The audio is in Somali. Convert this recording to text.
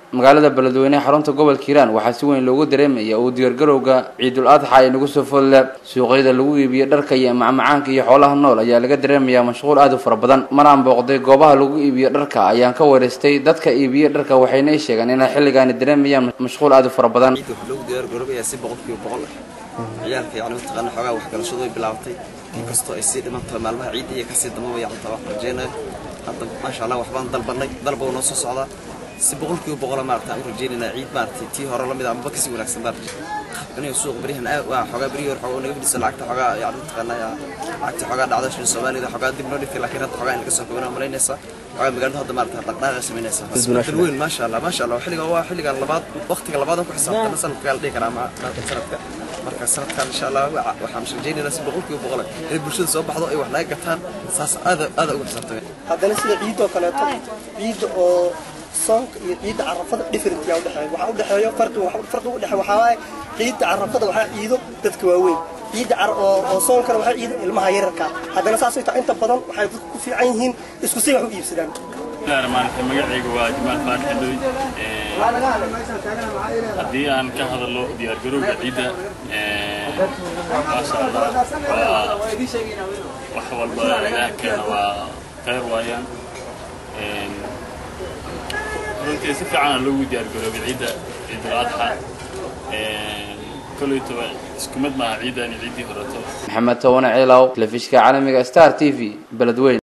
magaalada beledweyne xarunta gobolka hiiraan waxaa si weyn loogu dareemaya uu diyaargarowga ciidul adxa ay nagu soo folle suuqyada lagu iibiyo dharka iyo macmacaanka iyo xoolaha nool ayaa laga dareemayaa mashquul aad u fara badan maraan booqday goobaha lagu iibiyo dharka ayaan ka wareystay dadka iibiyo dharka waxayna ii sheegeen inay xilligaani dareemayaan mashquul aad u fara badan ciidda waxaa loogu diyaargaroobayaa si boqolkiiba boqol ah ciyaalka yacni mataqaana xoogaa waxbarashadu ay bilaabatay inkastoo ay sii dhiman tahay maalmaha ciidda iyo kasii damaba yacni taa wax rajeynayo hadda maasha allah waxbaan dalbanay dalba uu noo soo socdaa si boqolkiiba boqola maarata aan u rajeynaynaa ciid maaragtay tii hore lamid ah amaba kasii wanaagsan maarata aniga suuq berihan aad waa xoogaa berihii hore xoogaa naga fadhisa lacagta xoogaa yacni mataqaana lacagta xoogaa dhacda shil soomaalida xoogaa dib noo dhigtay laakiin hadda xoogaa in laga soo kobanaa malaynaysaa xoogaa magaalada hadda maarata dhaqdhaqaaqa samaynaysaa isbedel weyn maasha allah maasha allah xilliga waa xilligan labaad waqtiga labaad oo ku xisaabtana sanadka la dhihi karaa ma sanadka marka sanadkan insha allah waxaan rajeynaynaa si boqolkiiba boqol inay bulshada soo baxdo ay wax naga gataan saas aada aada uga xisaabtameen haddana sida ciidoo kaleeto ciidda oo soonka iyo ciidda carafada different yaa udhexeeya waxaa udhexeeyo farqi farqi udhexeeya waxaa waaye ciidda carafada waxaa ciido dadka waaweyn ciidda oo soonkana waxaa ciido ilmaha yararka haddana saasay tahay inta badan waxay dadku ku fiican yihiin isku si wax u iibsadaan maaragtay magacayga waa jamaal faarax xadoy haddii aan ka hadalo diyaargarowga ciidda maasha allah waa wax walba ilaah keena waa khayr waayaan runtii si fiican loogu diyaargaroobay ciidda ciidul adxa kolleytoba isku mid maaha ciiddan ciiddii horeto maxamed towane ciilaw telefishka caalamiga star t v beledweyn